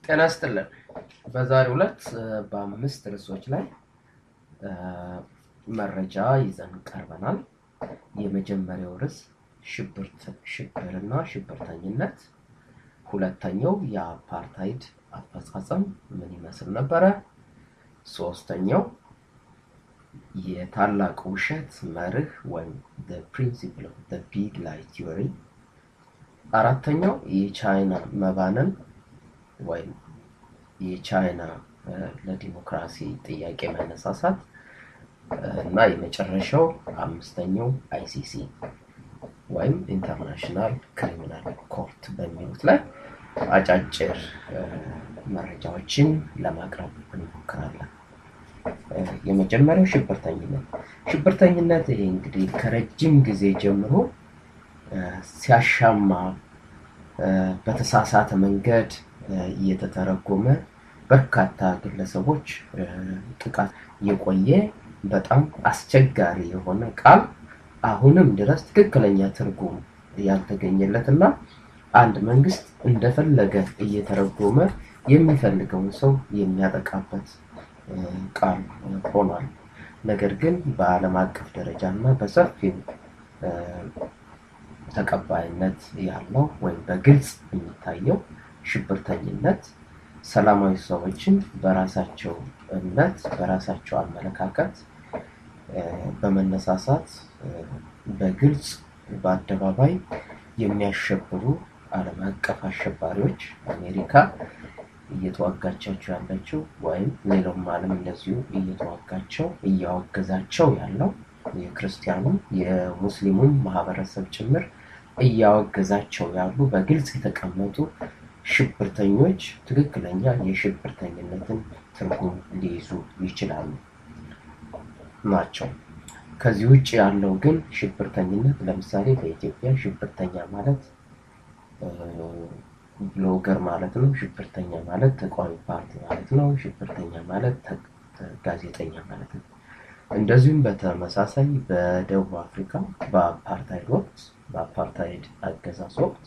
ጤና ይስጥልን። በዛሬው ዕለት በአምስት ርዕሶች ላይ መረጃ ይዘን ቀርበናል። የመጀመሪያው ርዕስ ሽብርና ሽብርተኝነት፣ ሁለተኛው የአፓርታይድ አፈጻጸም ምን ይመስል ነበረ፣ ሶስተኛው የታላቅ ውሸት መርህ ወይም ፕሪንሲፕል ኦፍ ቢግ ላይ ቲዮሪ፣ አራተኛው የቻይና መባነን ወይም የቻይና ለዲሞክራሲ ጥያቄ መነሳሳት እና የመጨረሻው አምስተኛው አይሲሲ ወይም ኢንተርናሽናል ክሪሚናል ኮርት በሚሉት ላይ አጫጭር መረጃዎችን ለማቅረብ እንሞክራለን። የመጀመሪያው ሽብርተኝነት። ሽብርተኝነት ይሄ እንግዲህ ከረጅም ጊዜ ጀምሮ ሲያሻማ በተሳሳተ መንገድ እየተተረጎመ በርካታ ግለሰቦች ጥቃት የቆየ በጣም አስቸጋሪ የሆነ ቃል አሁንም ድረስ ትክክለኛ ትርጉም ያልተገኘለት እና አንድ መንግስት እንደፈለገ እየተረጎመ የሚፈልገውን ሰው የሚያጠቃበት ቃል ሆኗል። ነገር ግን በዓለም አቀፍ ደረጃ እና በሰፊው ተቀባይነት ያለው ወይም በግልጽ የሚታየው ሽብርተኝነት ሰላማዊ ሰዎችን በራሳቸው እምነት በራሳቸው አመለካከት በመነሳሳት በግልጽ በአደባባይ የሚያሸብሩ ዓለም አቀፍ አሸባሪዎች አሜሪካ እየተዋጋቻቸው ያለችው ወይም ሌላውም ዓለም እንደዚሁ እየተዋጋቸው እያወገዛቸው ያለው የክርስቲያኑ የሙስሊሙም ማህበረሰብ ጭምር እያወገዛቸው ያሉ በግልጽ የተቀመጡ ሽብርተኞች ትክክለኛ የሽብርተኝነትን ትርጉም ሊይዙ ይችላሉ ናቸው። ከዚህ ውጭ ያለው ግን ሽብርተኝነት ለምሳሌ በኢትዮጵያ ሽብርተኛ ማለት ብሎገር ማለት ነው። ሽብርተኛ ማለት ተቃዋሚ ፓርቲ ማለት ነው። ሽብርተኛ ማለት ጋዜጠኛ ማለት ነው። እንደዚሁም በተመሳሳይ በደቡብ አፍሪካ በአፓርታይድ ወቅት በአፓርታይድ አገዛዝ ወቅት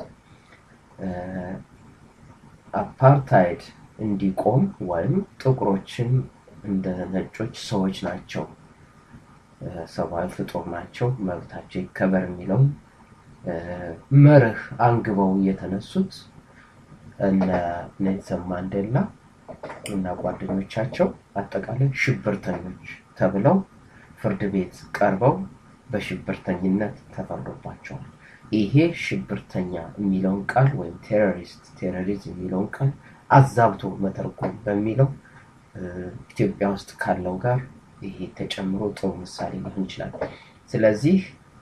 አፓርታይድ እንዲቆም ወይም ጥቁሮችን እንደ ነጮች ሰዎች ናቸው፣ ሰብአዊ ፍጡር ናቸው፣ መብታቸው ይከበር የሚለውን መርህ አንግበው የተነሱት እነ ኔልሰን ማንዴላ እና ጓደኞቻቸው አጠቃላይ ሽብርተኞች ተብለው ፍርድ ቤት ቀርበው በሽብርተኝነት ተፈርዶባቸዋል። ይሄ ሽብርተኛ የሚለውን ቃል ወይም ቴሮሪስት ቴሮሪዝም የሚለውን ቃል አዛብቶ መተርጎም በሚለው ኢትዮጵያ ውስጥ ካለው ጋር ይሄ ተጨምሮ ጥሩ ምሳሌ ሊሆን ይችላል። ስለዚህ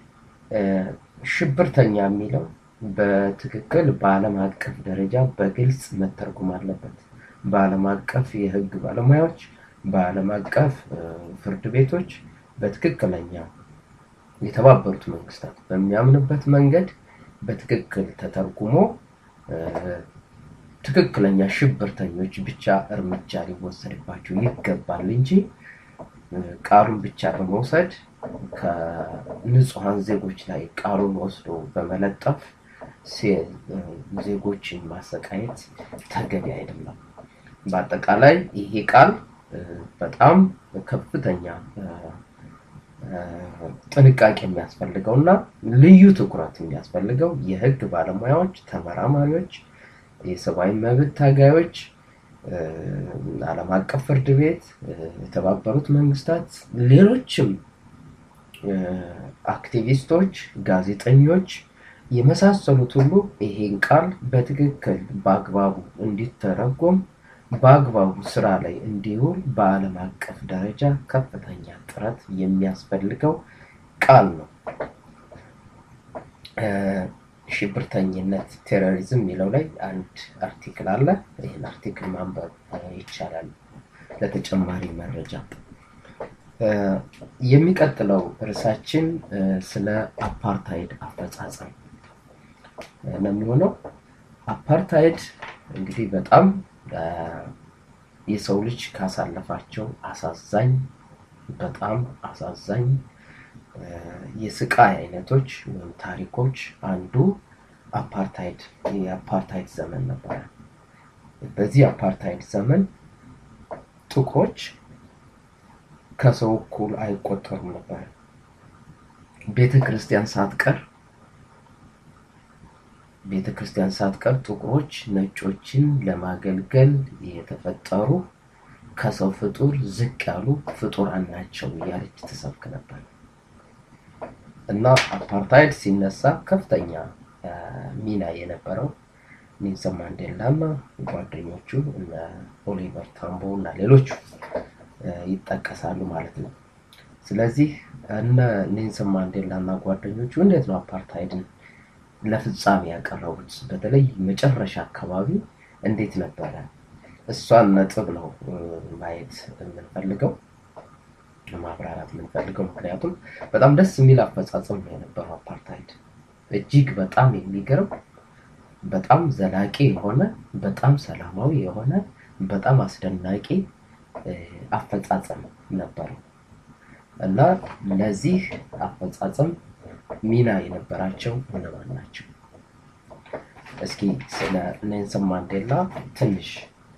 ሽብርተኛ የሚለው በትክክል በዓለም አቀፍ ደረጃ በግልጽ መተርጎም አለበት። በዓለም አቀፍ የሕግ ባለሙያዎች፣ በዓለም አቀፍ ፍርድ ቤቶች በትክክለኛ የተባበሩት መንግስታት በሚያምንበት መንገድ በትክክል ተተርጉሞ ትክክለኛ ሽብርተኞች ብቻ እርምጃ ሊወሰድባቸው ይገባል እንጂ ቃሉን ብቻ በመውሰድ ከንጹሐን ዜጎች ላይ ቃሉን ወስዶ በመለጠፍ ዜጎችን ማሰቃየት ተገቢ አይደለም። በአጠቃላይ ይሄ ቃል በጣም ከፍተኛ ጥንቃቄ የሚያስፈልገው እና ልዩ ትኩረት የሚያስፈልገው የህግ ባለሙያዎች፣ ተመራማሪዎች፣ የሰብአዊ መብት ታጋዮች፣ ዓለም አቀፍ ፍርድ ቤት፣ የተባበሩት መንግስታት፣ ሌሎችም አክቲቪስቶች፣ ጋዜጠኞች የመሳሰሉት ሁሉ ይሄን ቃል በትክክል በአግባቡ እንዲተረጎም በአግባቡ ስራ ላይ እንዲውል በዓለም አቀፍ ደረጃ ከፍተኛ ጥረት የሚያስፈልገው ቃል ነው። ሽብርተኝነት ቴሮሪዝም የሚለው ላይ አንድ አርቲክል አለ። ይህን አርቲክል ማንበብ ይቻላል ለተጨማሪ መረጃ። የሚቀጥለው ርዕሳችን ስለ አፓርታይድ አፈጻጸም ነው የሚሆነው። አፓርታይድ እንግዲህ በጣም የሰው ልጅ ካሳለፋቸው አሳዛኝ በጣም አሳዛኝ የስቃይ አይነቶች ወይም ታሪኮች አንዱ አፓርታይድ የአፓርታይድ ዘመን ነበረ። በዚህ አፓርታይድ ዘመን ጥቁሮች ከሰው እኩል አይቆጠሩም ነበር። ቤተ ክርስቲያን ሳትቀር ቤተ ክርስቲያን ሳትቀር ጥቁሮች ነጮችን ለማገልገል የተፈጠሩ ከሰው ፍጡር ዝቅ ያሉ ፍጡራን ናቸው እያለች ትሰብክ ነበር እና አፓርታይድ ሲነሳ ከፍተኛ ሚና የነበረው ኔልሰን ማንዴላ እና ጓደኞቹ እነ ኦሊቨር ታምቦ እና ሌሎቹ ይጠቀሳሉ ማለት ነው። ስለዚህ እነ ኔልሰን ማንዴላ እና ጓደኞቹ እንዴት ነው አፓርታይድን ለፍጻሜ ያቀረቡት? በተለይ መጨረሻ አካባቢ እንዴት ነበረ? እሷን ነጥብ ነው ማየት የምንፈልገው ማብራራት የምንፈልገው። ምክንያቱም በጣም ደስ የሚል አፈጻጸም ነው የነበረው አፓርታይድ። እጅግ በጣም የሚገርም በጣም ዘላቂ የሆነ በጣም ሰላማዊ የሆነ በጣም አስደናቂ አፈጻጸም ነበረው እና ለዚህ አፈጻጸም ሚና የነበራቸው እነማን ናቸው? እስኪ ስለ ኔልሰን ማንዴላ ትንሽ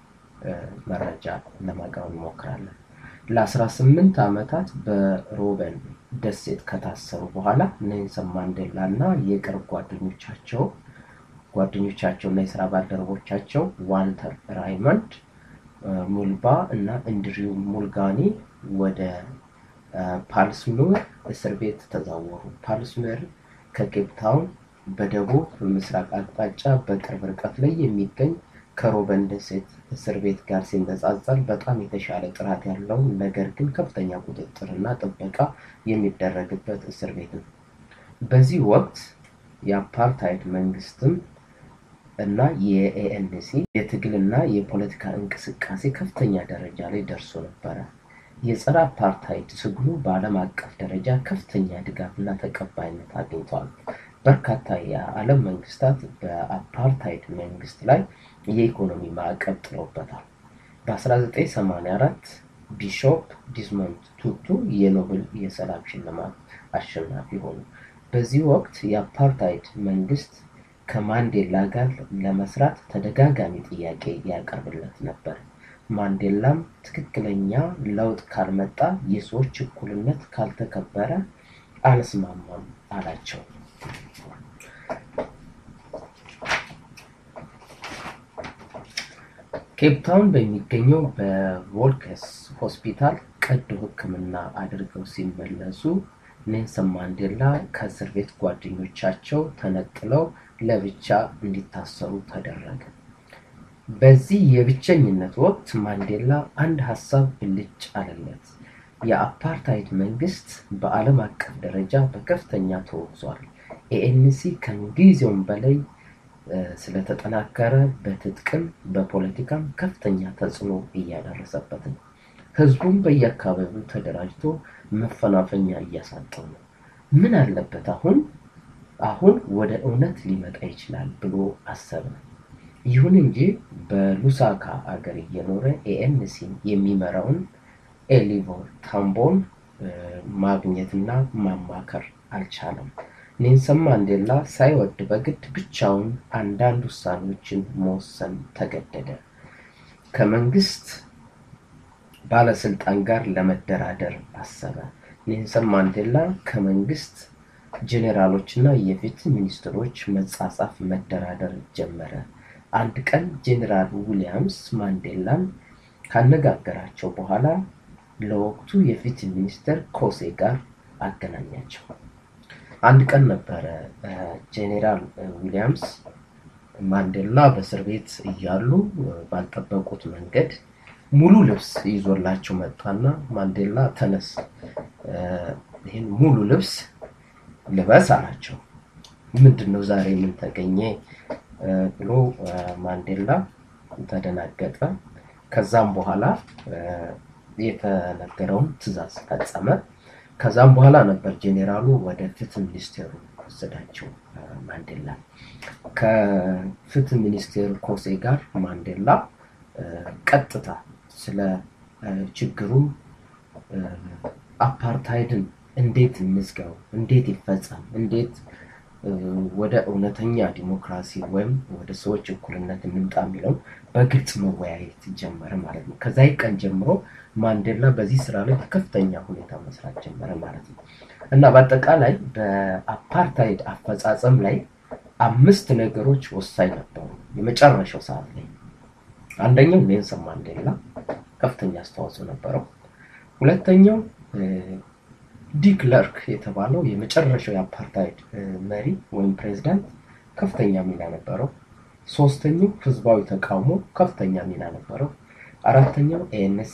መረጃ ለማቅረብ እንሞክራለን። ለ18 ዓመታት በሮበን ደሴት ከታሰሩ በኋላ ኔልሰን ማንዴላ እና የቅርብ ጓደኞቻቸው ጓደኞቻቸው እና የስራ ባልደረቦቻቸው ዋልተር ራይመንድ ሙልባ እና እንድሪው ሙልጋኒ ወደ ፓልስሙር እስር ቤት ተዛወሩ። ፓልስሙር ከኬፕ ታውን በደቡብ ምስራቅ አቅጣጫ በቅርብ ርቀት ላይ የሚገኝ ከሮበን ደሴት እስር ቤት ጋር ሲነጻጸር በጣም የተሻለ ጥራት ያለው ነገር ግን ከፍተኛ ቁጥጥር እና ጥበቃ የሚደረግበት እስር ቤት ነው። በዚህ ወቅት የአፓርታይድ መንግስትም እና የኤኤንሲ የትግልና የፖለቲካ እንቅስቃሴ ከፍተኛ ደረጃ ላይ ደርሶ ነበረ። የጸረ አፓርታይድ ትግሉ በዓለም አቀፍ ደረጃ ከፍተኛ ድጋፍና ተቀባይነት አግኝቷል። በርካታ የዓለም መንግስታት በአፓርታይድ መንግስት ላይ የኢኮኖሚ ማዕቀብ ጥለውበታል። በ1984 ቢሾፕ ዲስመንድ ቱቱ የኖቤል የሰላም ሽልማት አሸናፊ ሆኑ። በዚህ ወቅት የአፓርታይድ መንግስት ከማንዴላ ጋር ለመስራት ተደጋጋሚ ጥያቄ ያቀርብለት ነበር። ማንዴላም ትክክለኛ ለውጥ ካልመጣ፣ የሰዎች እኩልነት ካልተከበረ አልስማማም አላቸው። ኬፕታውን በሚገኘው በቮልከስ ሆስፒታል ቀዶ ሕክምና አድርገው ሲመለሱ ኔልሰን ማንዴላ ከእስር ቤት ጓደኞቻቸው ተነጥለው ለብቻ እንዲታሰሩ ተደረገ። በዚህ የብቸኝነት ወቅት ማንዴላ አንድ ሀሳብ ብልጭ አለለት። የአፓርታይድ መንግስት በዓለም አቀፍ ደረጃ በከፍተኛ ተወግዟል። ኤኤንሲ ከምንጊዜውም በላይ ስለተጠናከረ በትጥቅም በፖለቲካም ከፍተኛ ተጽዕኖ እያደረሰበት ነው። ህዝቡም በየአካባቢው ተደራጅቶ መፈናፈኛ እያሳጠው ነው። ምን አለበት አሁን አሁን ወደ እውነት ሊመጣ ይችላል ብሎ አሰበ። ይሁን እንጂ በሉሳካ አገር እየኖረ ኤኤንሲን የሚመራውን ኤሊቮር ታምቦን ማግኘትና ማማከር አልቻለም። ኔልሰን ማንዴላ ሳይወድ በግድ ብቻውን አንዳንድ ውሳኔዎችን መወሰን ተገደደ። ከመንግስት ባለስልጣን ጋር ለመደራደር አሰበ። ኔልሰን ማንዴላ ከመንግስት ጄኔራሎች እና የፍትህ ሚኒስትሮች መጻጻፍ፣ መደራደር ጀመረ። አንድ ቀን ጄኔራል ዊሊያምስ ማንዴላን ካነጋገራቸው በኋላ ለወቅቱ የፍትህ ሚኒስትር ኮሴ ጋር አገናኛቸው። አንድ ቀን ነበረ ጄኔራል ዊሊያምስ ማንዴላ በእስር ቤት እያሉ ባልጠበቁት መንገድ ሙሉ ልብስ ይዞላቸው መጣና ማንዴላ ተነስ፣ ይህን ሙሉ ልብስ ልበስ አላቸው። ምንድን ነው ዛሬ ምን ተገኘ ብሎ ማንዴላ ተደናገጠ። ከዛም በኋላ የተነገረውን ትዕዛዝ ፈጸመ። ከዛም በኋላ ነበር ጄኔራሉ ወደ ፍትህ ሚኒስቴሩ ወሰዳቸው ማንዴላ። ከፍትህ ሚኒስቴር ኮሴ ጋር ማንዴላ ቀጥታ ስለ ችግሩ አፓርታይድን እንዴት እንዝጋው፣ እንዴት ይፈጸም፣ እንዴት ወደ እውነተኛ ዲሞክራሲ ወይም ወደ ሰዎች እኩልነት እንምጣ የሚለውን በግልጽ መወያየት ጀመረ ማለት ነው። ከዛ ቀን ጀምሮ ማንዴላ በዚህ ስራ ላይ በከፍተኛ ሁኔታ መስራት ጀመረ ማለት ነው እና በአጠቃላይ በአፓርታይድ አፈጻጸም ላይ አምስት ነገሮች ወሳኝ ነበሩ። የመጨረሻው ሰዓት ላይ አንደኛው ኔልሰን ማንዴላ ከፍተኛ አስተዋጽኦ ነበረው። ሁለተኛው ዲክለርክ የተባለው የመጨረሻው የአፓርታይድ መሪ ወይም ፕሬዚዳንት ከፍተኛ ሚና ነበረው። ሶስተኛው ህዝባዊ ተቃውሞ ከፍተኛ ሚና ነበረው። አራተኛው ኤንሲ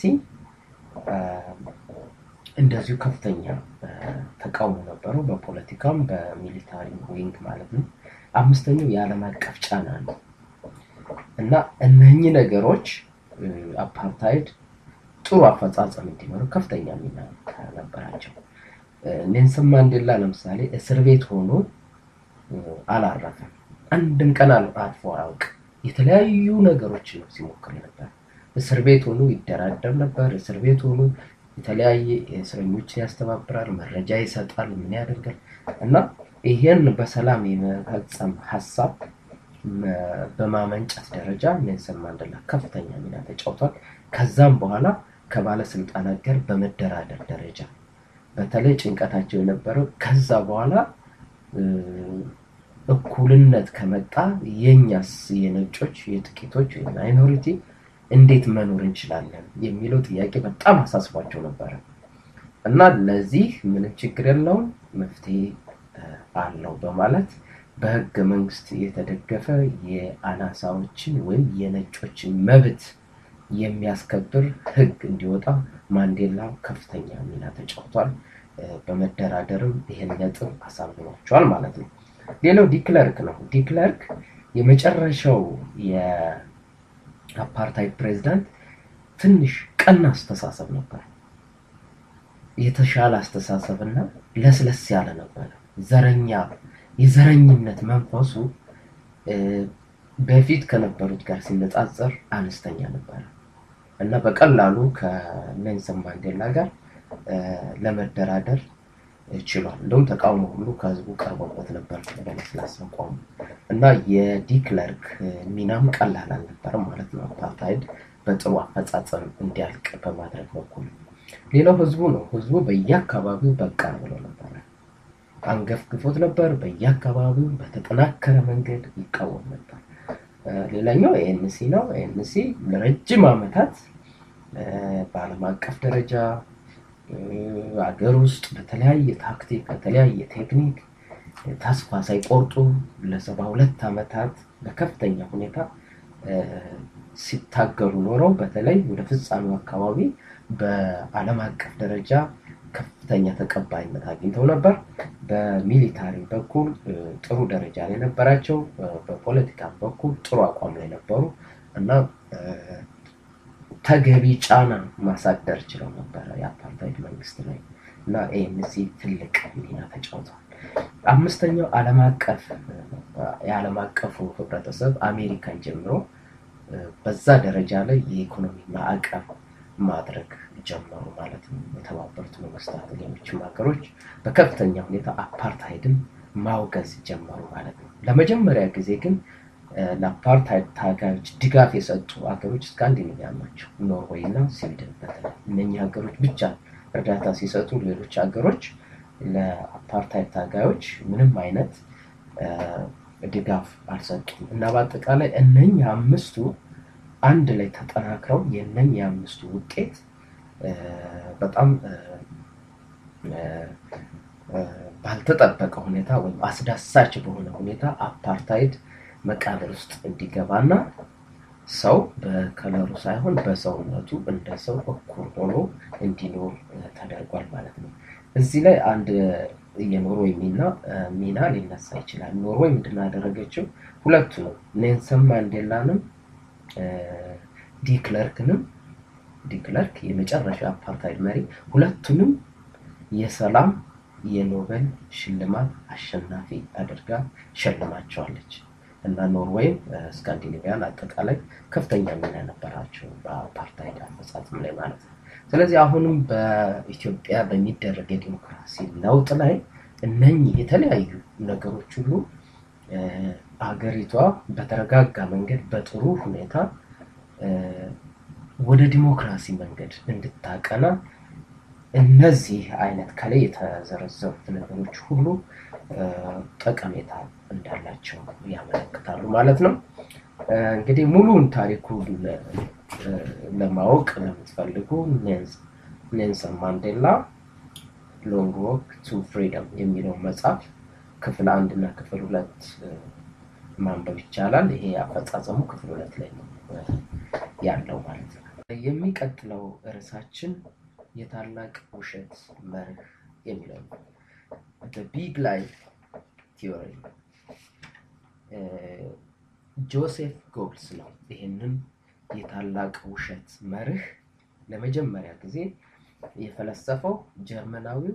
እንደዚሁ ከፍተኛ ተቃውሞ ነበረው፣ በፖለቲካም በሚሊታሪ ዊንግ ማለት ነው። አምስተኛው የዓለም አቀፍ ጫና ነው እና እነኚህ ነገሮች አፓርታይድ ጥሩ አፈጻጸም እንዲኖረው ከፍተኛ ሚና ነበራቸው። ኔልሰን ማንዴላ ለምሳሌ እስር ቤት ሆኖ አላረፈም። አንድም ቀን አልፎ አያውቅም። የተለያዩ ነገሮች ነው ሲሞክር ነበር። እስር ቤት ሆኖ ይደራደር ነበር። እስር ቤት ሆኖ የተለያየ እስረኞችን ያስተባብራል፣ መረጃ ይሰጣል፣ ምን ያደርጋል እና ይሄን በሰላም የመፈጸም ሀሳብ በማመንጨት ደረጃ ኔልሰን ማንዴላ ከፍተኛ ሚና ተጫውቷል። ከዛም በኋላ ከባለስልጣናት ጋር በመደራደር ደረጃ በተለይ ጭንቀታቸው የነበረው ከዛ በኋላ እኩልነት ከመጣ የኛስ የነጮች የጥቂቶች ማይኖሪቲ እንዴት መኖር እንችላለን የሚለው ጥያቄ በጣም አሳስቧቸው ነበረ እና ለዚህ ምንም ችግር የለውም መፍትሄ አለው በማለት በህገ መንግስት የተደገፈ የአናሳዎችን ወይም የነጮችን መብት የሚያስከብር ህግ እንዲወጣ ማንዴላ ከፍተኛ ሚና ተጫውቷል። በመደራደርም ይህን ነጥብ አሳምኗቸዋል ማለት ነው። ሌላው ዲክለርክ ነው። ዲክለርክ የመጨረሻው የአፓርታይድ ፕሬዚዳንት ትንሽ ቀና አስተሳሰብ ነበር። የተሻለ አስተሳሰብ እና ለስለስ ያለ ነበረ። ዘረኛ የዘረኝነት መንፈሱ በፊት ከነበሩት ጋር ሲነጻጸር አነስተኛ ነበረ እና በቀላሉ ከኔልሰን ማንዴላ ጋር ለመደራደር ችሏል። እንደውም ተቃውሞ ሁሉ ከህዝቡ ቀርቦበት ነበር በለስላሳ አቋሙ እና የዲክለርክ ሚናም ቀላል አልነበረም ማለት ነው። አፓርታይድ በጥሩ አፈጻጸም እንዲያልቅ በማድረግ በኩል ሌላው ህዝቡ ነው። ህዝቡ በየአካባቢው በቃ ብሎ ነበረ፣ አንገፍግፎት ነበር። በየአካባቢው በተጠናከረ መንገድ ይቃወም ነበር። ሌላኛው ኤንሲ ነው። ኤንሲ ለረጅም ዓመታት በዓለም አቀፍ ደረጃ አገር ውስጥ በተለያየ ታክቲክ በተለያየ ቴክኒክ ተስፋ ሳይቆርጡ ለሰባ ሁለት ዓመታት በከፍተኛ ሁኔታ ሲታገሉ ኖረው በተለይ ወደ ፍጻሜው አካባቢ በዓለም አቀፍ ደረጃ ከፍተኛ ተቀባይነት አግኝተው ነበር። በሚሊታሪ በኩል ጥሩ ደረጃ ላይ ነበራቸው። በፖለቲካ በኩል ጥሩ አቋም ላይ ነበሩ እና ተገቢ ጫና ማሳደር ችለው ነበረ የአፓርታይድ መንግስት ላይ እና ኤንሲ ትልቅ ሚና ተጫውተዋል። አምስተኛው ዓለም አቀፍ የዓለም አቀፉ ህብረተሰብ አሜሪካን ጀምሮ በዛ ደረጃ ላይ የኢኮኖሚ ማዕቀብ ማድረግ ጀመሩ ማለት ነው። የተባበሩት መንግስታት፣ ሌሎችም ሀገሮች በከፍተኛ ሁኔታ አፓርታይድን ማውገዝ ጀመሩ ማለት ነው። ለመጀመሪያ ጊዜ ግን ለአፓርታይድ ታጋዮች ድጋፍ የሰጡ ሀገሮች ስካንዲኔቪያ ናቸው። ኖርዌይ እና ስዊድን በተለይ እነኚህ ሀገሮች ብቻ እርዳታ ሲሰጡ፣ ሌሎች ሀገሮች ለአፓርታይድ ታጋዮች ምንም አይነት ድጋፍ አልሰጡም እና በአጠቃላይ እነኚህ አምስቱ አንድ ላይ ተጠናክረው የእነኚህ አምስቱ ውጤት በጣም ባልተጠበቀ ሁኔታ ወይም አስዳሳች በሆነ ሁኔታ አፓርታይድ መቃብር ውስጥ እንዲገባና ሰው በከለሩ ሳይሆን በሰውነቱ እንደ ሰው እኩል ሆኖ እንዲኖር ተደርጓል ማለት ነው። እዚህ ላይ አንድ የኖርዌይ ሚና ሚና ሊነሳ ይችላል። ኖርዌይ ምንድን ያደረገችው ሁለቱ ነው ኔልሰን ማንዴላንም ዲክለርክንም ዲክለርክ የመጨረሻ አፓርታይድ መሪ ሁለቱንም የሰላም የኖቤል ሽልማት አሸናፊ አድርጋ ሸልማቸዋለች እና ኖርዌይም ስካንዲኔቪያን አጠቃላይ ከፍተኛ ሚና ነበራቸው በአፓርታይድ አፈጻጸም ላይ ማለት ነው። ስለዚህ አሁንም በኢትዮጵያ በሚደረግ የዲሞክራሲ ለውጥ ላይ እነኚህ የተለያዩ ነገሮች ሁሉ አገሪቷ በተረጋጋ መንገድ በጥሩ ሁኔታ ወደ ዲሞክራሲ መንገድ እንድታቀና እነዚህ አይነት ከላይ የተዘረዘሩት ነገሮች ሁሉ ጠቀሜታ እንዳላቸው ያመለክታሉ ማለት ነው። እንግዲህ ሙሉውን ታሪኩን ለማወቅ ለምትፈልጉ ኔልሰን ማንዴላ ሎንግ ዎክ ቱ ፍሪደም የሚለውን መጽሐፍ ክፍል አንድ እና ክፍል ሁለት ማንበብ ይቻላል። ይሄ አፈጻጸሙ ክፍል ሁለት ላይ ነው ያለው ማለት ነው። የሚቀጥለው ርዕሳችን የታላቅ ውሸት መርህ የሚለው ነው። ቢግ ላይፍ ቲዮሪ ጆሴፍ ጎብልስ ነው ይህንን የታላቅ ውሸት መርህ ለመጀመሪያ ጊዜ የፈለሰፈው ጀርመናዊው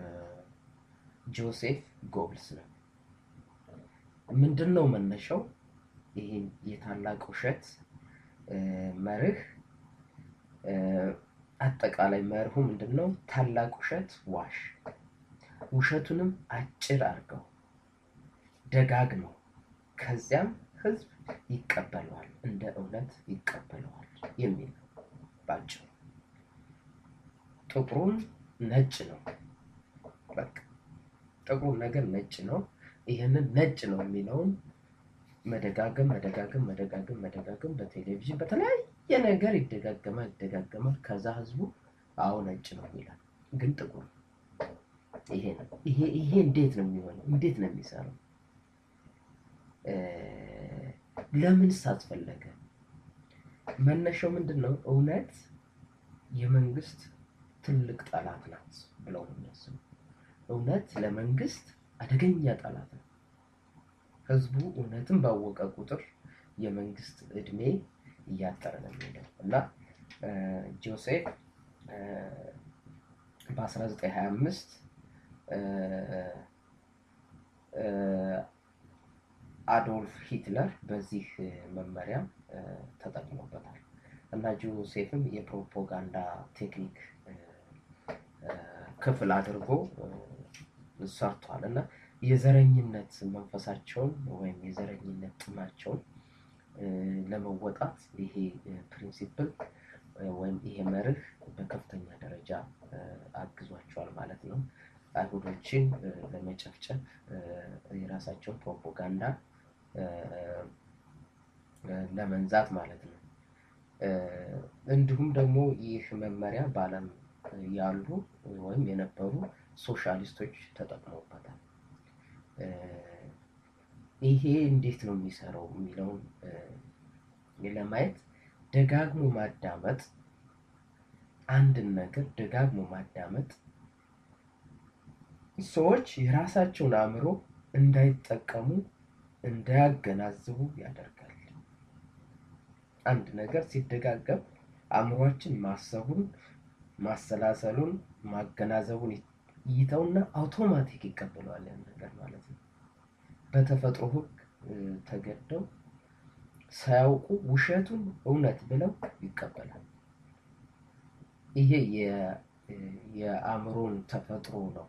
ጆሴፍ ጎብልስ ነው። ምንድን ነው መነሻው? ይህን የታላቅ ውሸት መርህ አጠቃላይ መርሁ ምንድን ነው? ታላቅ ውሸት ዋሽ፣ ውሸቱንም አጭር አድርገው ደጋግመው፣ ከዚያም ህዝብ ይቀበለዋል፣ እንደ እውነት ይቀበለዋል የሚል ነው ባጭሩ። ጥቁሩን ነጭ ነው። በቃ ጥቁሩ ነገር ነጭ ነው። ይህንን ነጭ ነው የሚለውን መደጋገም መደጋገም መደጋገም መደጋገም በቴሌቪዥን በተለያየ ነገር ይደጋገማል ይደጋገማል። ከዛ ህዝቡ አዎ ነጭ ነው ይላል፣ ግን ጥቁር ይሄ ነው። ይሄ ይሄ እንዴት ነው የሚሆነው? እንዴት ነው የሚሰራው? ለምንስ አስፈለገ? መነሻው ምንድን ነው? እውነት የመንግስት ትልቅ ጠላት ናት ብለው ነው የሚያስቡ። እውነት ለመንግስት አደገኛ ጠላት ነው። ህዝቡ እውነትን ባወቀ ቁጥር የመንግስት እድሜ እያጠረ ነው የሚሄደው እና ጆሴፍ በ1925 አዶልፍ ሂትለር በዚህ መመሪያ ተጠቅሞበታል እና ጆሴፍም የፕሮፓጋንዳ ቴክኒክ ክፍል አድርጎ ሰርቷል እና የዘረኝነት መንፈሳቸውን ወይም የዘረኝነት ጥማቸውን ለመወጣት ይሄ ፕሪንሲፕል ወይም ይሄ መርህ በከፍተኛ ደረጃ አግዟቸዋል ማለት ነው። አይሁዶችን ለመጨፍጨፍ የራሳቸውን ፕሮፓጋንዳ ለመንዛት ማለት ነው። እንዲሁም ደግሞ ይህ መመሪያ በዓለም ያሉ ወይም የነበሩ ሶሻሊስቶች ተጠቅመውበታል። ይሄ እንዴት ነው የሚሰራው የሚለውን ለማየት ደጋግሞ ማዳመጥ፣ አንድን ነገር ደጋግሞ ማዳመጥ ሰዎች የራሳቸውን አእምሮ እንዳይጠቀሙ እንዳያገናዝቡ ያደርጋል። አንድ ነገር ሲደጋገም አእምሯችን ማሰቡን፣ ማሰላሰሉን፣ ማገናዘቡን ይተውና አውቶማቲክ ይቀበለዋል ያን ነገር ማለት ነው። በተፈጥሮ ሕግ ተገደው ሳያውቁ ውሸቱን እውነት ብለው ይቀበላል። ይሄ የአእምሮን ተፈጥሮ ነው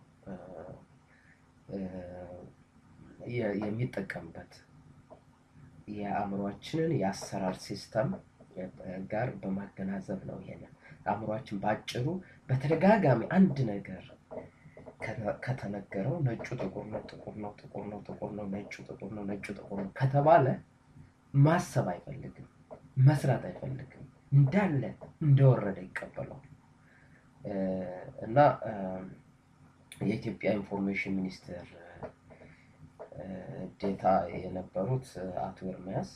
የሚጠቀምበት የአእምሯችንን የአሰራር ሲስተም ጋር በማገናዘብ ነው። ይሄንን አእምሯችን በአጭሩ በተደጋጋሚ አንድ ነገር ከተነገረው ነጩ ጥቁር ነው፣ ጥቁር ነው፣ ጥቁር ነው፣ ጥቁር ነው፣ ነጩ ጥቁር ነው፣ ነጩ ጥቁር ነው ከተባለ ማሰብ አይፈልግም፣ መስራት አይፈልግም። እንዳለ እንደወረደ ይቀበለዋል እና የኢትዮጵያ ኢንፎርሜሽን ሚኒስቴር ዴታ የነበሩት አቶ ኤርሚያስ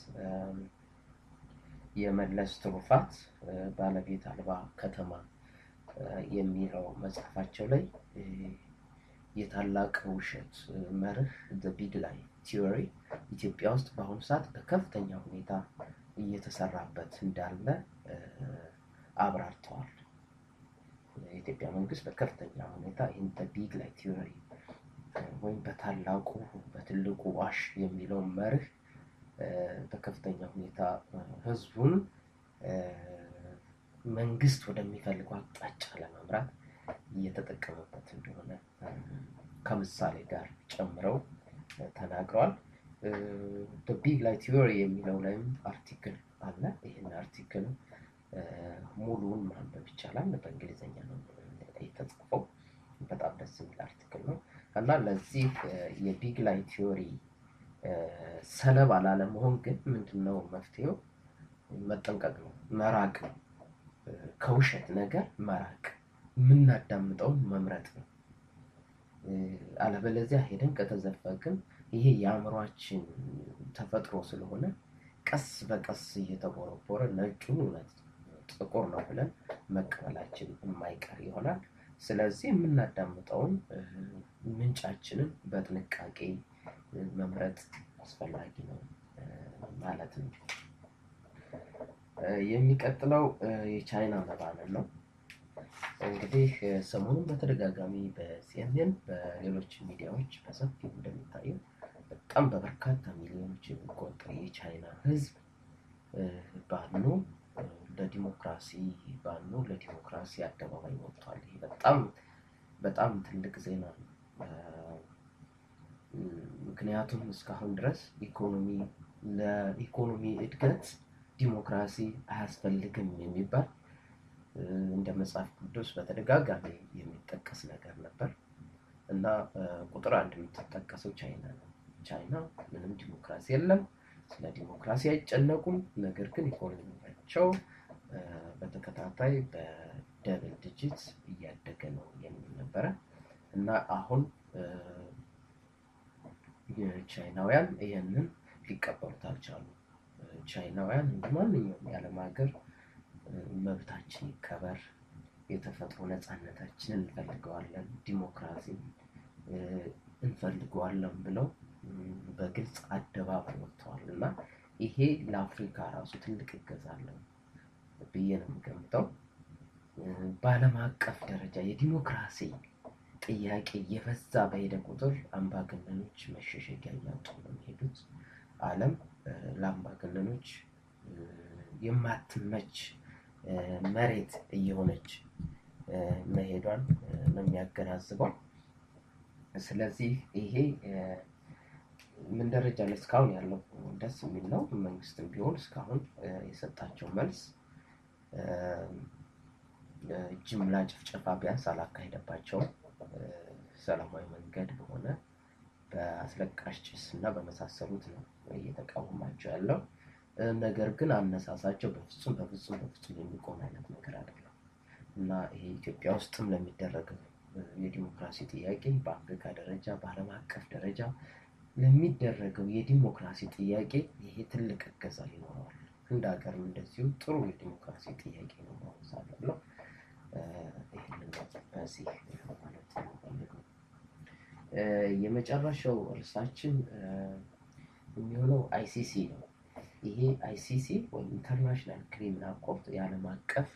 የመለስ ትሩፋት ባለቤት አልባ ከተማ የሚለው መጽሐፋቸው ላይ የታላቅ ውሸት መርህ ቢግ ላይ ቲዮሪ ኢትዮጵያ ውስጥ በአሁኑ ሰዓት በከፍተኛ ሁኔታ እየተሰራበት እንዳለ አብራርተዋል። የኢትዮጵያ መንግስት በከፍተኛ ሁኔታ ይህን ቢግ ላይ ቲዮሪ ወይም በታላቁ በትልቁ ዋሽ የሚለውን መርህ በከፍተኛ ሁኔታ ህዝቡን መንግስት ወደሚፈልገው አቅጣጫ ለመምራት እየተጠቀመበት እንደሆነ ከምሳሌ ጋር ጨምረው ተናግረዋል። ቢግ ላይ ቲዮሪ የሚለው ላይም አርቲክል አለ። ይህን አርቲክል ሙሉውን ማንበብ ይቻላል። በእንግሊዝኛ ነው የተጻፈው። በጣም ደስ የሚል አርቲክል ነው እና ለዚህ የቢግ ላይ ቲዮሪ ሰለባ ላለመሆን ግን ምንድነው መፍትሄው? መጠንቀቅ ነው፣ መራቅ ነው። ከውሸት ነገር መራቅ፣ የምናዳምጠውን መምረጥ ነው። አለበለዚያ ሄደን ከተዘፈቅን ይሄ የአእምሯችን ተፈጥሮ ስለሆነ ቀስ በቀስ እየተቦረቦረ ነጩን እውነት ጥቁር ነው ብለን መቀበላችን የማይቀር ይሆናል። ስለዚህ የምናዳምጠውን ምንጫችንን በጥንቃቄ መምረጥ አስፈላጊ ነው ማለት ነው። የሚቀጥለው የቻይና መባነን ነው። እንግዲህ ሰሞኑን በተደጋጋሚ በሲኤንኤን በሌሎች ሚዲያዎች በሰፊው እንደሚታየው በጣም በበርካታ ሚሊዮኖች የሚቆጠር የቻይና ሕዝብ ባኑ ለዲሞክራሲ ባኑ ለዲሞክራሲ አደባባይ ወጥቷል። ይሄ በጣም በጣም ትልቅ ዜና ነው። ምክንያቱም እስካሁን ድረስ ኢኮኖሚ ለኢኮኖሚ እድገት ዲሞክራሲ አያስፈልግም የሚባል እንደ መጽሐፍ ቅዱስ በተደጋጋሚ የሚጠቀስ ነገር ነበር እና ቁጥር አንድ የምትጠቀሰው ቻይና ነው። ቻይና ምንም ዲሞክራሲ የለም፣ ስለ ዲሞክራሲ አይጨነቁም። ነገር ግን ኢኮኖሚያቸው በተከታታይ በደብል ዲጂት እያደገ ነው የሚል ነበረ እና አሁን ቻይናውያን ይህንን ሊቀበሉት አልቻሉ። ቻይናውያን እንደ ማንኛውም የዓለም ሀገር መብታችን ይከበር፣ የተፈጥሮ ነፃነታችንን እንፈልገዋለን፣ ዲሞክራሲ እንፈልገዋለን ብለው በግልጽ አደባባይ ወጥተዋል እና ይሄ ለአፍሪካ ራሱ ትልቅ እገዛ አለው ብዬ ነው የምገምተው። በዓለም አቀፍ ደረጃ የዲሞክራሲ ጥያቄ የበዛ በሄደ ቁጥር አምባገነኖች መሸሸጊያ እያጡ ነው የሚሄዱት። ዓለም ለአምባገነኖች የማትመች መሬት እየሆነች መሄዷን ነው የሚያገናዝበው። ስለዚህ ይሄ ምን ደረጃ ላይ እስካሁን ያለው ደስ የሚል ነው። መንግስትም ቢሆን እስካሁን የሰጣቸው መልስ ጅምላ ጭፍጨፋ ቢያንስ አላካሄደባቸውም። ሰላማዊ መንገድ በሆነ በአስለቃሽ ጭስ እና በመሳሰሉት ነው እየተቃወማቸው ያለው። ነገር ግን አነሳሳቸው በፍጹም በፍጹም በፍጹም የሚቆም አይነት ነገር አይደለም እና ይሄ ኢትዮጵያ ውስጥም ለሚደረገው የዲሞክራሲ ጥያቄ በአፍሪካ ደረጃ በዓለም አቀፍ ደረጃ ለሚደረገው የዲሞክራሲ ጥያቄ ይሄ ትልቅ እገዛ ይኖረዋል። እንደ ሀገርም እንደዚሁ ጥሩ የዲሞክራሲ ጥያቄ ነው ማወሳለሁ። ይህንን በዚህ ማለት የምፈልገው የመጨረሻው እርሳችን የሚሆነው አይሲሲ ነው። ይሄ አይሲሲ ወይም ኢንተርናሽናል ክሪሚናል ኮርት የዓለም አቀፍ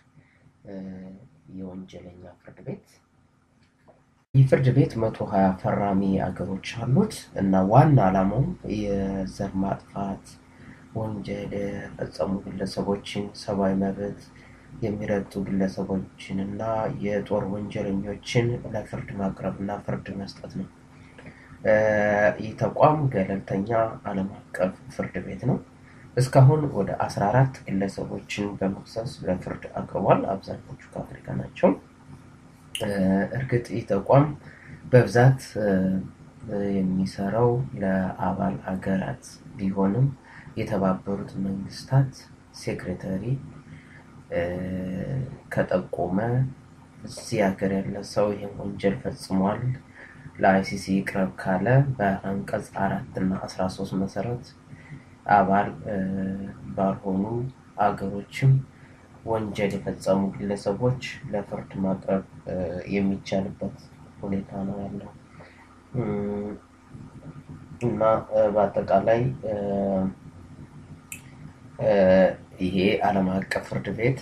የወንጀለኛ ፍርድ ቤት ይህ ፍርድ ቤት መቶ ሀያ ፈራሚ አገሮች አሉት እና ዋና ዓላማውም የዘር ማጥፋት ወንጀል የፈጸሙ ግለሰቦችን ሰብአዊ መብት የሚረግጡ ግለሰቦችን እና የጦር ወንጀለኞችን ለፍርድ ማቅረብ እና ፍርድ መስጠት ነው። ይህ ተቋም ገለልተኛ ዓለም አቀፍ ፍርድ ቤት ነው። እስካሁን ወደ 14 ግለሰቦችን በመክሰስ ለፍርድ አቅርቧል። አብዛኞቹ ከአፍሪካ ናቸው። እርግጥ ይህ ተቋም በብዛት የሚሰራው ለአባል ሀገራት ቢሆንም የተባበሩት መንግስታት ሴክሬታሪ ከጠቆመ እዚህ ሀገር ያለ ሰው ይህን ወንጀል ፈጽሟል ለአይሲሲ ይቅረብ ካለ በአንቀጽ አራት እና አስራ ሶስት መሰረት አባል ባልሆኑ አገሮችም ወንጀል የፈጸሙ ግለሰቦች ለፍርድ ማቅረብ የሚቻልበት ሁኔታ ነው ያለው እና በአጠቃላይ ይሄ ዓለም አቀፍ ፍርድ ቤት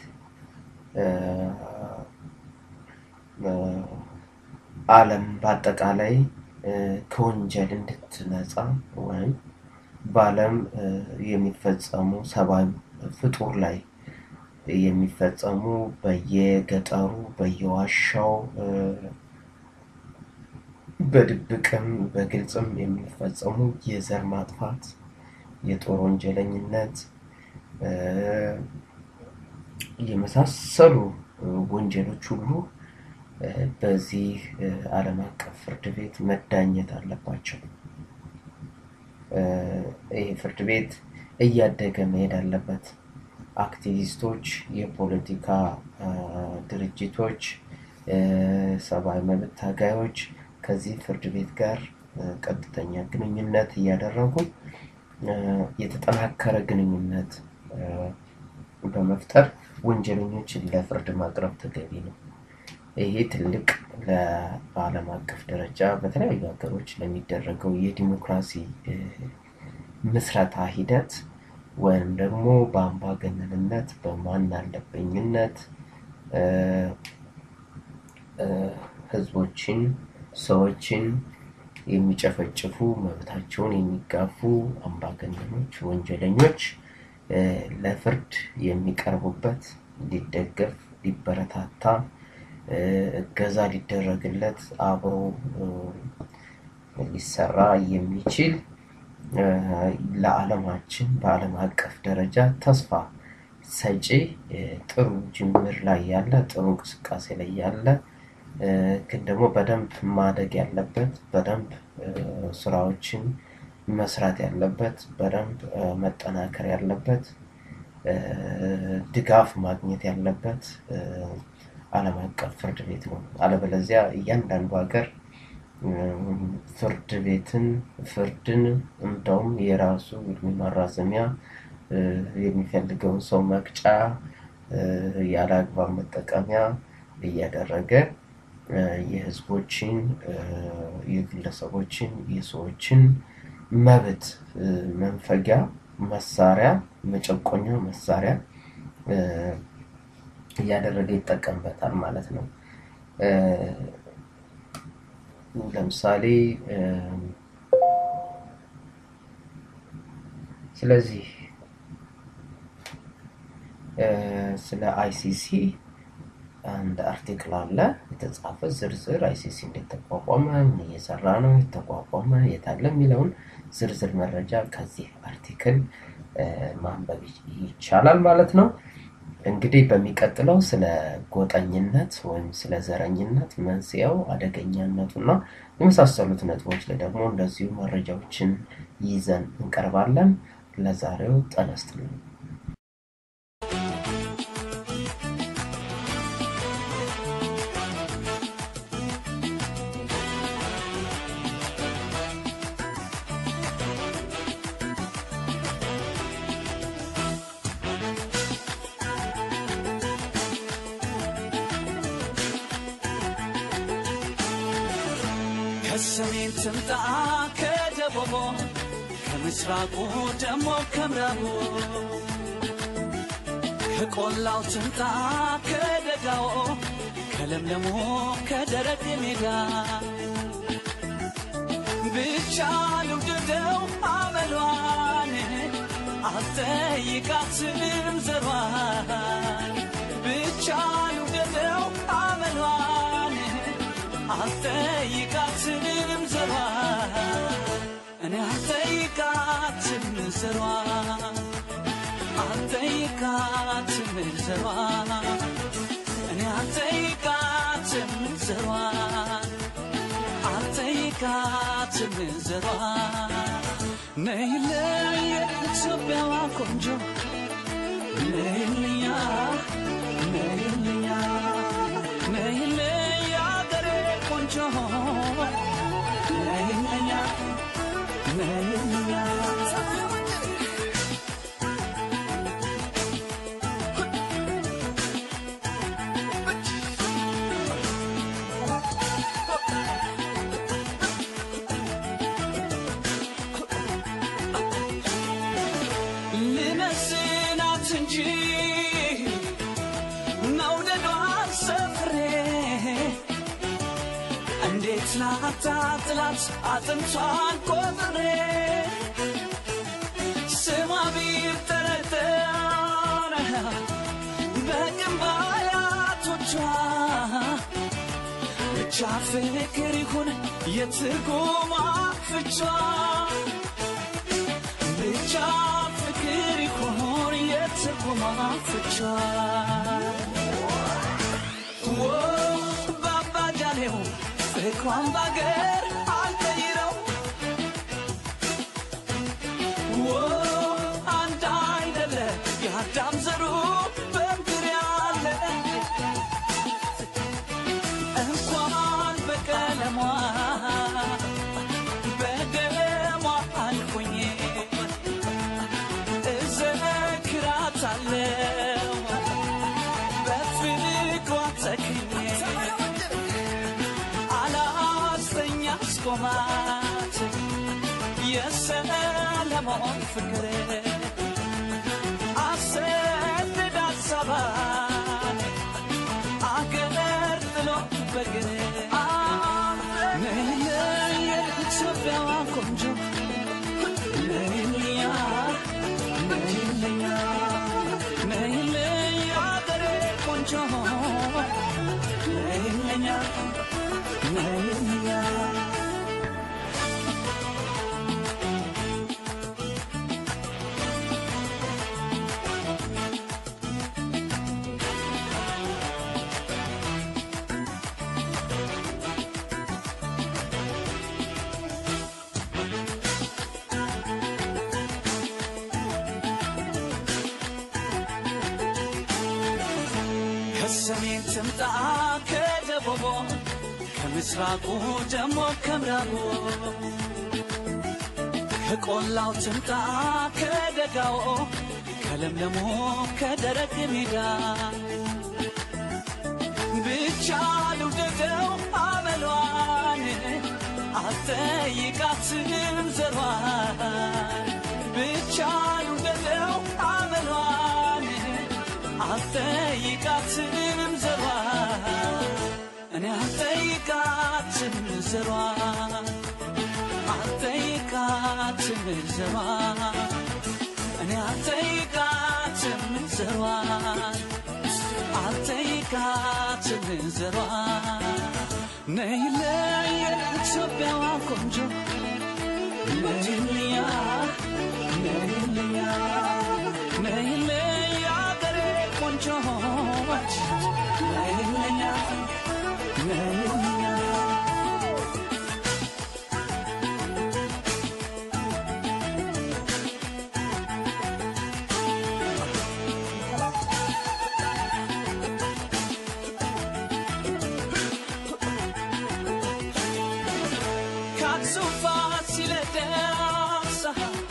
ዓለም በአጠቃላይ ከወንጀል እንድትነጻ ወይም በዓለም የሚፈጸሙ ሰብአዊ ፍጡር ላይ የሚፈጸሙ በየገጠሩ በየዋሻው በድብቅም በግልጽም የሚፈጸሙ የዘር ማጥፋት፣ የጦር ወንጀለኝነት የመሳሰሉ ወንጀሎች ሁሉ በዚህ ዓለም አቀፍ ፍርድ ቤት መዳኘት አለባቸው። ይህ ፍርድ ቤት እያደገ መሄድ አለበት። አክቲቪስቶች፣ የፖለቲካ ድርጅቶች፣ ሰብአዊ መብት ታጋዮች ከዚህ ፍርድ ቤት ጋር ቀጥተኛ ግንኙነት እያደረጉ የተጠናከረ ግንኙነት በመፍጠር ወንጀለኞችን ለፍርድ ማቅረብ ተገቢ ነው። ይሄ ትልቅ በዓለም አቀፍ ደረጃ በተለያዩ ሀገሮች ለሚደረገው የዲሞክራሲ ምስረታ ሂደት ወይም ደግሞ በአምባገነንነት በማን አለበኝነት ህዝቦችን፣ ሰዎችን የሚጨፈጭፉ መብታቸውን የሚጋፉ አምባገነኖች፣ ወንጀለኞች ለፍርድ የሚቀርቡበት ሊደገፍ፣ ሊበረታታ፣ እገዛ ሊደረግለት አብሮ ሊሰራ የሚችል ለዓለማችን በዓለም አቀፍ ደረጃ ተስፋ ሰጪ ጥሩ ጅምር ላይ ያለ ጥሩ እንቅስቃሴ ላይ ያለ ግን ደግሞ በደንብ ማደግ ያለበት በደንብ ስራዎችን መስራት ያለበት በደንብ መጠናከር ያለበት ድጋፍ ማግኘት ያለበት ዓለም አቀፍ ፍርድ ቤት ነው። አለበለዚያ እያንዳንዱ ሀገር ፍርድ ቤትን ፍርድን እንደውም የራሱ እድሜ ማራዘሚያ የሚፈልገውን ሰው መቅጫ ያለ አግባብ መጠቀሚያ እያደረገ የህዝቦችን፣ የግለሰቦችን፣ የሰዎችን መብት መንፈጊያ መሳሪያ መጨቆኛ መሳሪያ እያደረገ ይጠቀምበታል ማለት ነው። ለምሳሌ ስለዚህ ስለ አይሲሲ አንድ አርቲክል አለ የተጻፈ ዝርዝር አይሲሲ እንዴት ተቋቋመ፣ ምን እየሰራ ነው፣ የተቋቋመ የታለ የሚለውን ዝርዝር መረጃ ከዚህ አርቲክል ማንበብ ይቻላል ማለት ነው። እንግዲህ በሚቀጥለው ስለ ጎጠኝነት ወይም ስለ ዘረኝነት መንስኤው፣ አደገኛነቱ እና የመሳሰሉት ነጥቦች ላይ ደግሞ እንደዚሁ መረጃዎችን ይዘን እንቀርባለን። ለዛሬው ጤና ይስጥልኝ። ከሰሜን ትምጣ ከደቡቡ ከምስራቁ ደሞ ከምዕራቡ ከቆላው ትምጣ ከደጋው ከለምለሙ ከደረቅ ሜዳ ብቻ ልውደደው አመሏን አልጠይቃትም ዘሯን ብቻ ልውደደው አመሏን አልጠይቃትም ዘሯን እኔ አልጠይቃትም ዘሯን አልጠይቃትም ዘሯን እኔ አልጠይቃትም ዘሯን አልጠይቃትም ዘሯን ነይልኝ የኢትዮጵያዋ ቆንጆ ነይልኛ ነይልኛ ነይልኝ የአገሬ ቆንጆ ነይልኛ ነይልኛ ልመስናት እንጂ መውደዷን ሰፍሬ እንዴት ላታጥላት አጥንቷን ቆጥሬ ስሟ ቢጠረጠር በግንባር አያቶቿ ብቻ ብቻ ፍቅር ይሁን የትርጉማ ፍቿ ብቻ ፍቅር ይሁን የትርጉማ ፍቿ ወ ባባጃሌው ፍቅሯን ባገር አልቀይረው ወ አንድ አይደለ የአዳም ዘሩ በምድር ያለ እንኳን በቀለሟ በደሟ አልኩኝ እዘክራታለሁ በፍቅሯ ተክኜ አላስተኛ አስቆማት የሰለሞን ፍቅር አሰደዳት ሰባን አገር ጥሎ በግር ነይለየ ኢትዮጵያዋ ቆንጆ ነይልኛ ነይልኛ ነይለየ አገሬ ቆንጆ ነይልኛ ነይልኛ ከሰሜን ትምጣ ከደቡቡ ከምስራቁ ደሞ ከምዕራቡ ከቆላው ትምጣ ከደጋው ከለምለሙ ከደረቅ ሜዳ ብቻ ልውደደው አመሏን አልጠይቃትም ዘሯን ብቻ ልውደደው አመሏን አልጠይቃትም ዘሯን እኔ አልጠይቃትም ዘሯን አልጠይቃትም ዘሯን እኔ አልጠይቃትም ዘሯን አልጠይቃትም ዘሯን ነይለይ የኢትዮጵያዋ ቆንጆ ነይልኛ ነይልኛ ነይለይ አገሬ ቆንጆች ነይልኛ ነይልኛ ከአክሱም ፋሲለደስ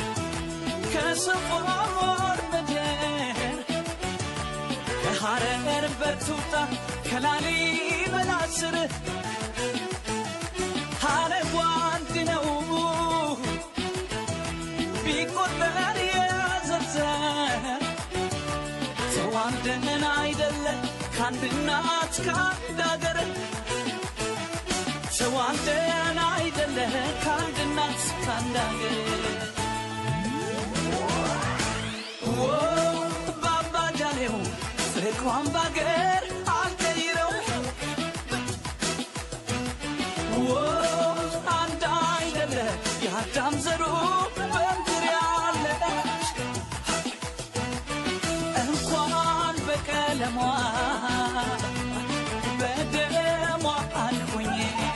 ከሰፎር ምድር ከሐረር በቱታ ከላሊበላ ስር ሐረጉ አንድ ነው ቢቆጠር የዘርዘር ተዋልደን አይደለ ከአንድ እናት ከአንድ አገር ተዋልደን አይደለ ከአንድ እናት ከአንድ አገር ዎ ባባጃሌው ፍቅሯን ባገር አልቀይረው ዎ አንድ አይደለ የአዳም ዘሩ በምድር ያለ እንኳን በቀለሟ በደሟ አልኩኝ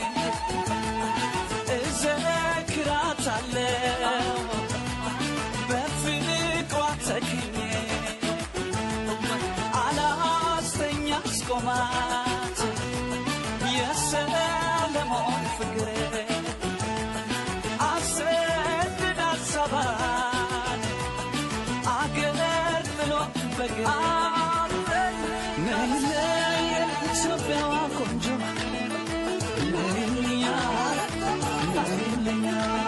እዘክራታለሁ በፍቅሯ ተክኜ አላስተኛ አስቆማት የሰለሞን ፍቅር አሰደዳት ሰባን አገር ጥሎ በግር ነይለይ የኢትዮጵያዋ ቆንጆ ነይልኛ ነይልኛ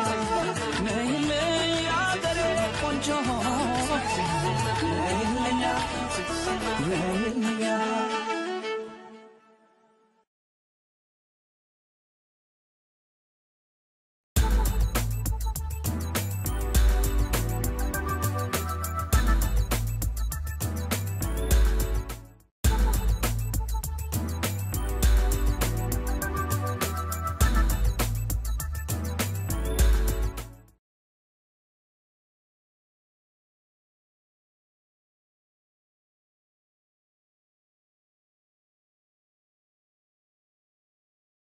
ነይለይ አገሬ ቆንጆ ነይልኛ ነይልኛ